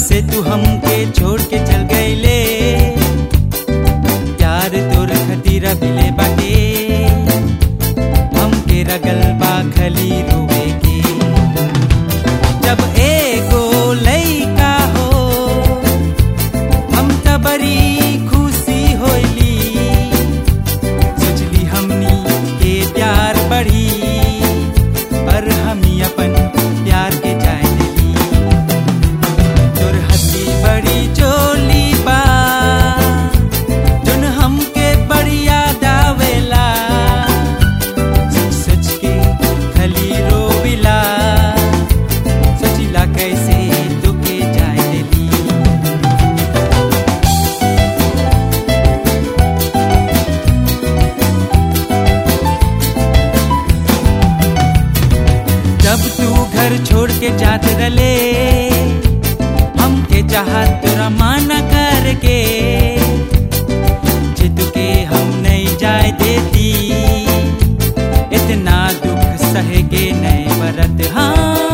से तू हमके छोड़ के चल गईले प्यार तोर खतीरा बिले बाटे हमके रगल बा खली रोवे के जब एगो लइका हो हम त बड़ी खुशी होइली सोचली हमनी के प्यार बढ़ी पर हमी अपन प्यार के जाए दिली तोर हंसी बड़ी चोली बा जोन हमके बड़ी याद आवेला सच सच के खली रोविला सोचिला कैसे तुके जाए दिली जब तू घर छोड़ के जात रले हमके चाहत तोरा माना करके जिद के हम नहीं जाए देती इतना दुख सह के नहीं बरत हाँ